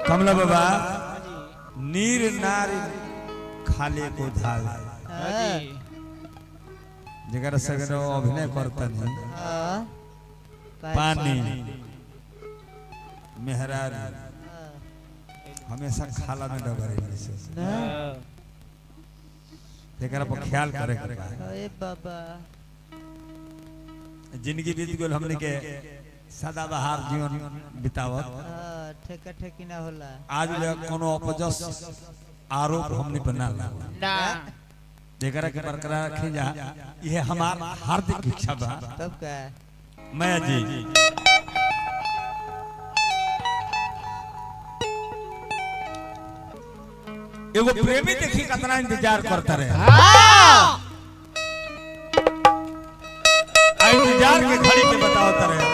कमला बाबा नीर नारी खाले को धावे हाँ, जगह सगरो अभिनय करता नहीं हाँ, काय पानी मेहरारू हाँ, हमेशा खाला में डगरे से ना, एकरा पर ख्याल करे के बा। अरे बाबा जिंदगी बीत गेल हमने के सदा बहार जीवन बितावत हाँ, ठेका ठेकी ना होला आज ले कोनो अपजस आरोप हमने पर ना लगा ना जेकरा के बरकरार रखे जा ये हमार हार्दिक इच्छा बा तब का मैं जी एगो प्रेमी देखी कितना इंतजार करता रहे आ इंतजार के घड़ी के बताओ तरे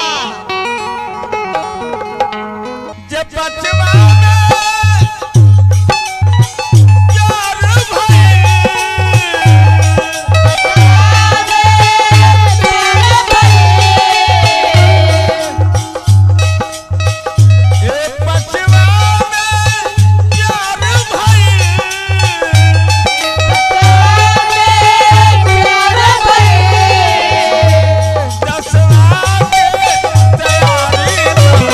जब बचवा में यार भई ए बचवा में यार भई दसवा के तैयारी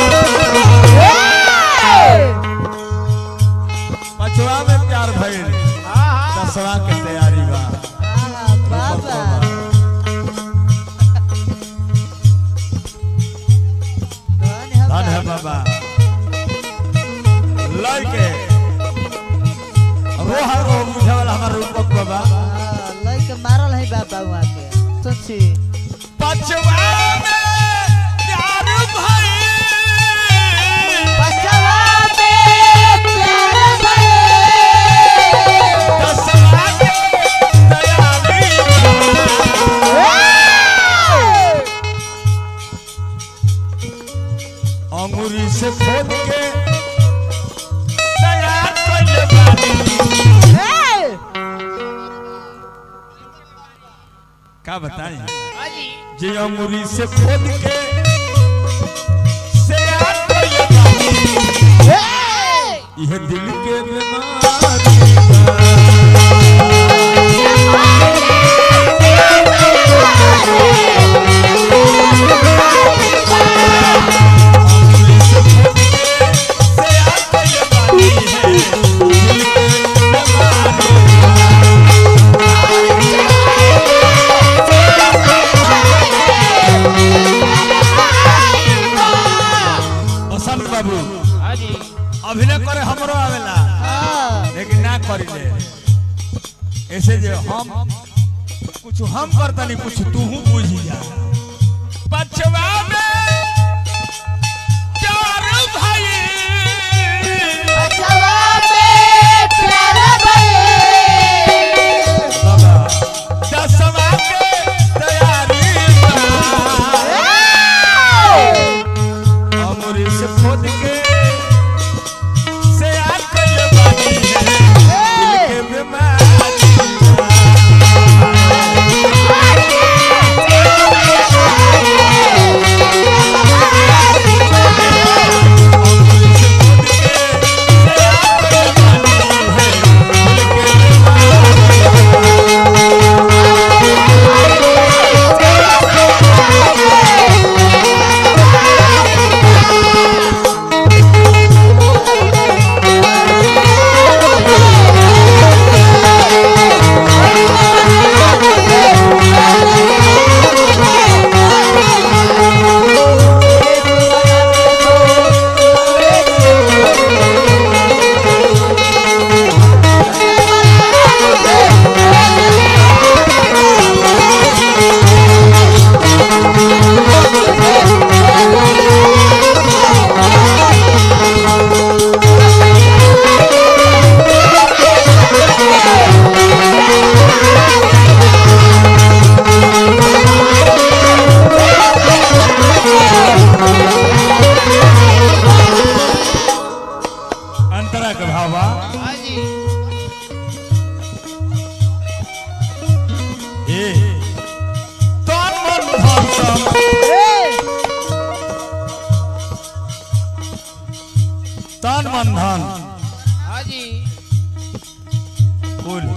बचवा में प्यार भइल दसवा के तैयारी बा हाँ, बाबा धन है धन है बाबा। बाबा लय के रोहा रो बुझे वाला हमार रूपक बाबा हाँ, लई के मारल है बाबा वहाँ के सुनछी बचवा में प्यार भई दसवा के तैयारी अंगूरी से खोद के तैयार कइले बानी का बताई जे अंगूरी से खोद के तैयार कइले बानी यह दिल के बीमारी बा। अंगूरी से खोद के तैयार कइले बानी है दिल के बीमारी बसंत बाबू अभिनय करे हमरो आवेला हाँ, लेकिन ना करिले ऐसे जे हम कुछ हम करतनी कुछ तू बुझी जा पछवा में चार भाई बाबा दसवा के तैयारी बा। अमरी से खोद के से आग कइले बानी है दिल के बीमारी बा। मन धन हाँ जी कुल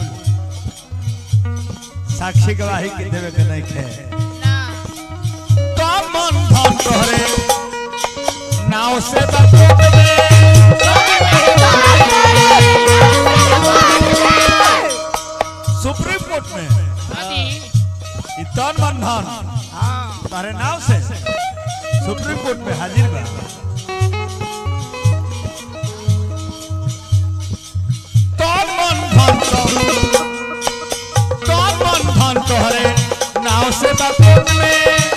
साक्षी गवाही के देवे के नहीं खे ना तो मन धन तोहरे नाव से बको सुप्रीम कोर्ट में हाँ जी ई तन मन धन हाँ तुम्हारे नाव से सुप्रीम कोर्ट में हाजिर बा तन मन धन तो तन मन धन तोहरे नाव से बा कोर्ट में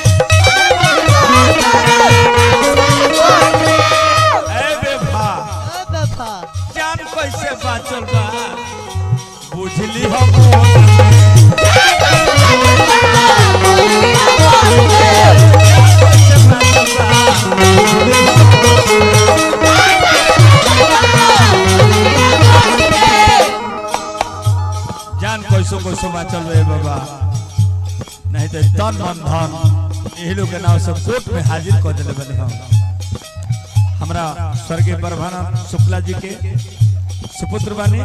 ए बेफा ओ बाबा जान कैसे बाचल बा बुझली हम कैसे बाचल बा जान कैसो कैसो बाचल बे बाबा नहीं तो तन मन धन यही लोग के नाव से कोर्ट में हाजिर कर दिले बने हम हमरा स्वर्गीय प्रभानंद शुक्ला जी के सुपुत्र बानी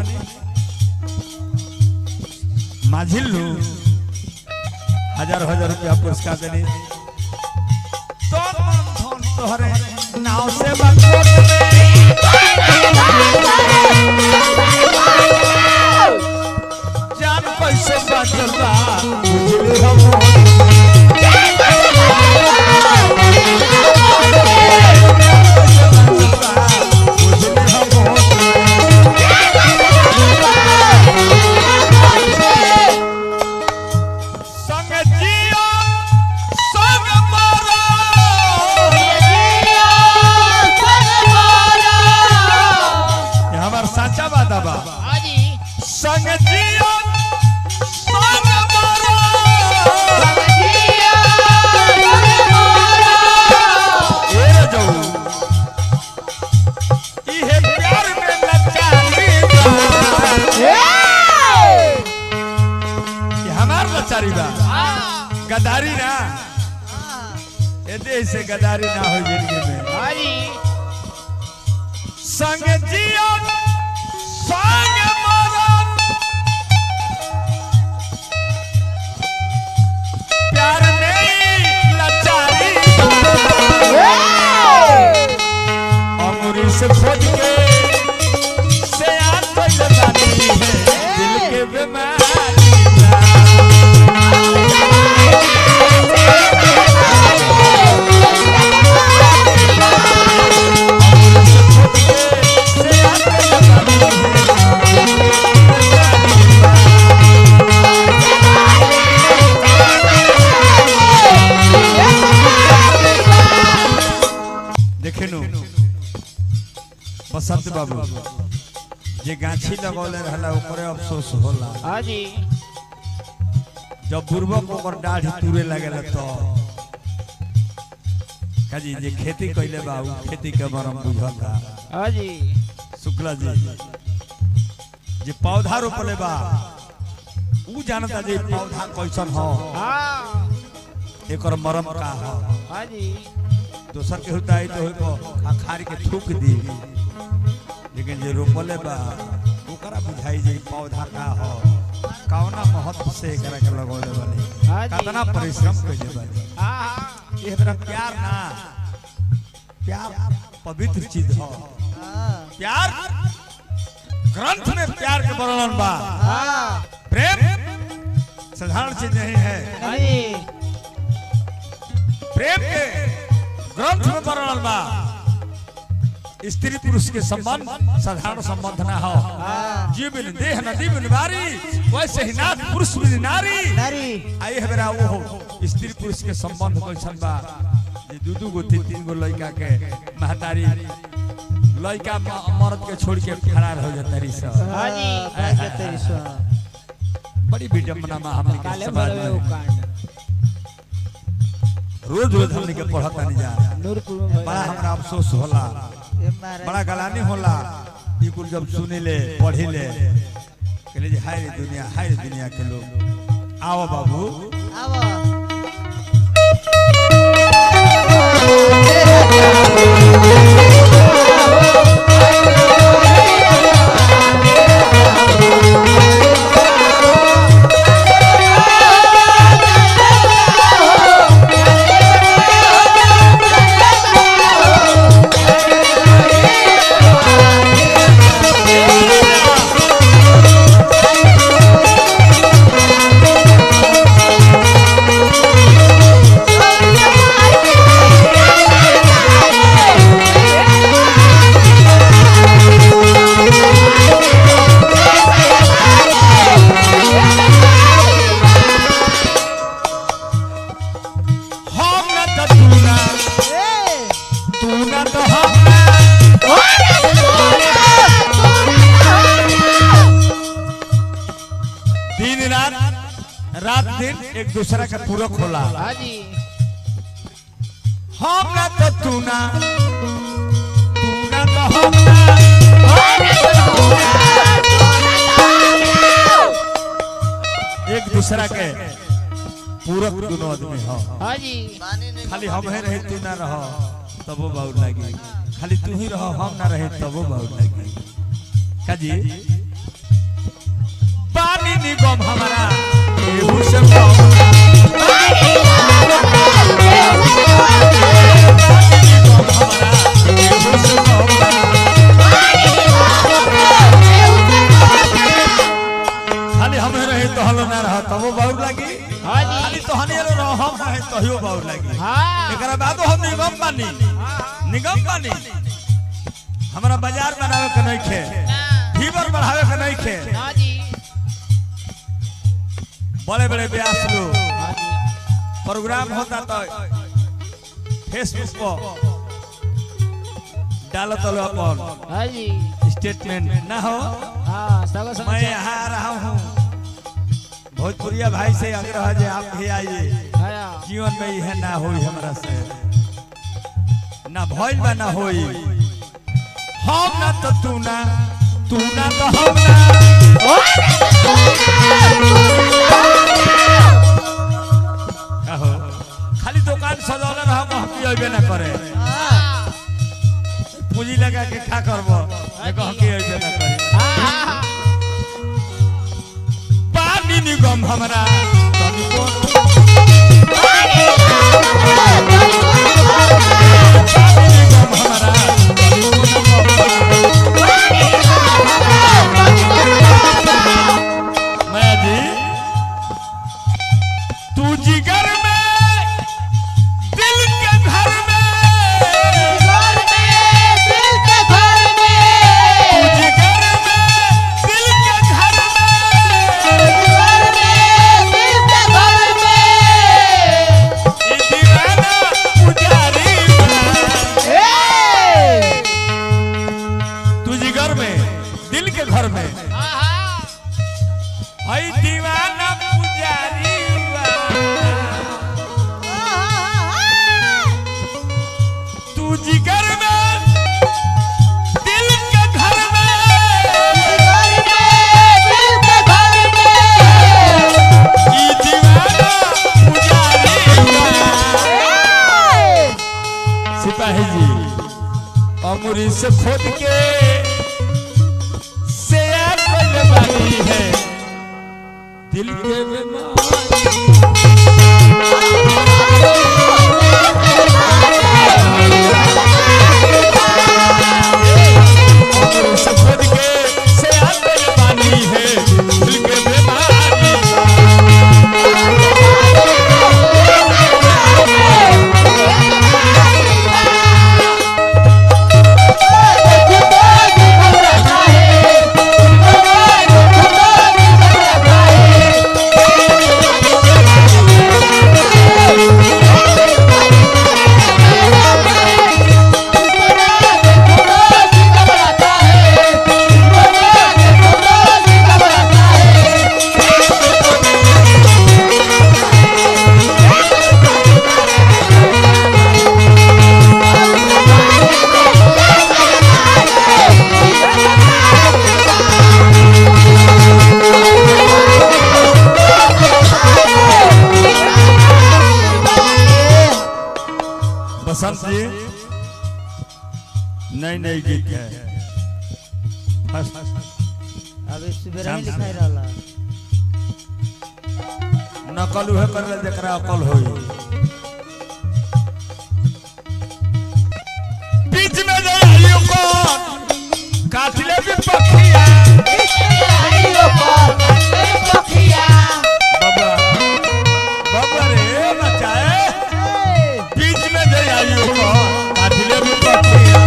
माझिल्लू हजार हजार रुपया पुरस्कार देनी तो धन तोहरे नाव से बकोट जान पैसे बाचल बा बुझली हम बुझली हम संग जियो संग मरो ये हमार साचा बात बा हाँ जी संग जियो संग मरो ए रे जाऊ इहे प्यार में लाचारी बा ये हमार लाचारी बा हाँ गदारी ना ए देश से गदारी ना हो जिंदगी में हाँ जी संग जियो संग मरो प्यार में लाचारी अमूरी से खोज के से आंख लगानी है दिल के बीमारी बा। से आंख लगानी है दिल के बीमारी बा। देखे नु बसंत बाबू जे गाछी लगौले रहला ओकरे अफसोस होला हाँ जी जब बुर्बक ओकर दाढ़ी तुरे लगेला तो काजी जे खेती कइले बा उ खेती के मरम बुझला हाँ जी शुक्ला जी जे पौधा रोपले बा उ जानता जे पौधा कैसन हो हाँ एकर मरम का हो हाँ जी दोसर के होता है तो हो खाखार के थूक दी लेकिन जे रोपले बा ओकरा बुझाई जे पौधा का हो कौना महत्व से एकरा के लगौले बनी हाँ जी। कितना परिश्रम कइले बनी हाँ हाँ ये हमरा प्यार ना प्यार पवित्र चीज हो प्यार ग्रंथ में प्यार के वर्णन बा प्रेम साधारण चीज नहीं है हाँ जी प्रेम के ग्रंथ में वर्णन बा स्त्री पुरुष के संबंध साधारण संबंध ना हो जीव बिन देह नदी बिन बारी वैसे ही नाथ पुरुष बिन नारी आई है बेरा वो हो स्त्री पुरुष के संबंध कैसन बा जे दू दू गो तीन तीन गो लड़का के महतारी लड़का म- मर्द के छोड़ के फरार हो जाता रही सब हाँ जी बड़ी विडम्बना में हमने के काले समाज बड़े में कांड रोज रोज हमने के पढ़ता नहीं जा नूरपुर में बड़ा हमरा अफसोस होला बड़ा गलानी होला ई कुल जब सुनी ले पढ़ी ले कहले जे हाय रे दुनिया हाय रे दुनिया के लोग आओ बाबू आवा तो हम दिन रात रात दिन एक दूसरा का पूरक होला हाँ जी हम ना तो तू ना तू ना तो हम ना एक दूसरा के पूरक दोनों आदमी हो हाँ जी खाली हम ही रहे तू ना रहो तबो बहुत लगी खाली तू ही रहो हम ना रहे तबो बहुत लगी काजी पानी निगम हमारा केहू से कम पानी निगम हमारा केहू से कम खाली हम ही रहे तो हलो ना रहो तबो बहुत लगी हाँ जी खाली तो हनी रहो हम रहे तहियो बहुत लगी हाँ एकरा बादो हम निगम बानी निगम बानी हमरा बाजार बनावे के नहीं खे फीवर बढ़ावे के नहीं खे हाँ जी बड़े बड़े ब्यास लोग हाँ जी प्रोग्राम होता तो फेसबुक पर डालो तो लो अपन हाँ जी स्टेटमेंट ना हो हाँ सगो मैं समाचार यहाँ आ रहा हूँ भोजपुरिया भाई से आग्रह है आप भी आइए हाँ जीवन में यह ना होई हमरा से ना भइल बा ना होई हम ना तो तू ना तू ना तो हम ना कहो खाली दुकान सजौले रह हम की अइबे ना करे पूंजी लगा के का करबो देखो हम की अइबे ना करे हाँ पानी निगम हमरा तनिको पानी निगम हमरा तनिको मैं जी तू जिगर में दिल के घर में तू जिगर में दिल के घर में ई दीवाना पुजारी बना। तू जिगर में दिल के घर में हई दीवाना पुजारी बा। तू जिगर में दिल के घर में ई दीवाना पुजारी बा। सिपाही जी अमूरी से खोद के से बानी है दिल के बीमारी अमूरी से खोद के से बानी है दिल के बीमारी बसंत जी नई नई गीत है फर्स्ट अभी सुबह शाम ही से। लिखाई रहला नकल उहे कर ले जकरा अकल होई बीच में जो आइयो कौन काट ले भी पखिया बाबा बाबा रे बचाए बीच में जो आइयो कौन काट ले भी पखिया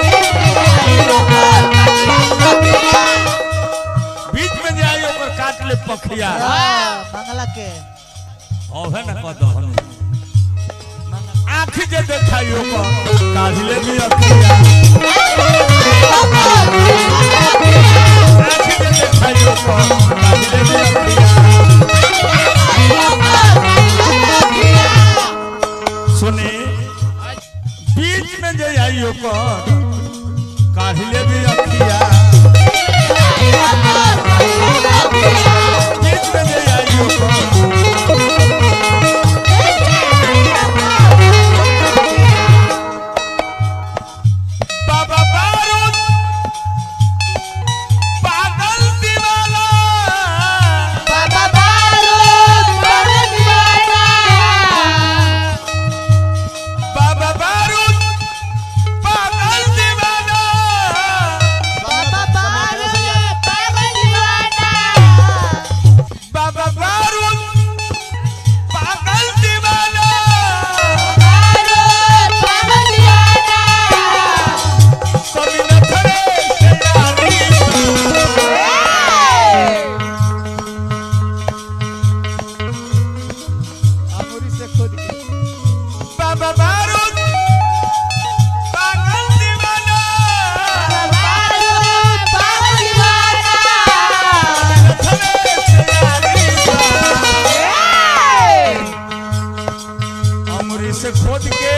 बीच में जो आइयो पर काट ले पखिया हाँ, मंगला के ओहे न कह दो हनु आँख जे देखाइयो को काढ़ले भी अखिया आँख जे देखाइयो को काढ़ले भी अखिया सुने बीच में जे आइयो को काढ़ले भी अखिया बीच में जे आइयो को बाबा बारूद पागल दीवाना बाबा बारूद पागल दीवाना बाबा बारूद पागल दीवाना कभी न खड़े से अमूरी से खुद के बाबा बारूद पागल दीवाना अमरी से खोद के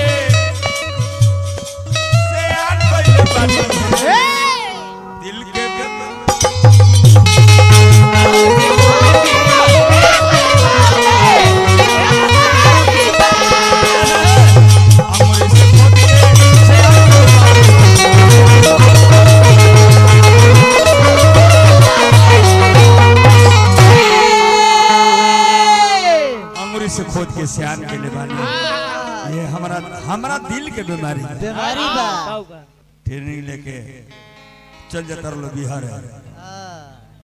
से आन पहले बानी दिल के गम अमरी से खोद के से आन पहले अंगुरी से खोद के सियान के ले बानी ये हमारा हमारा दिल के बीमारी है बीमारी बा कहू का ट्रेनिंग लेके चल जाता रहो बिहार है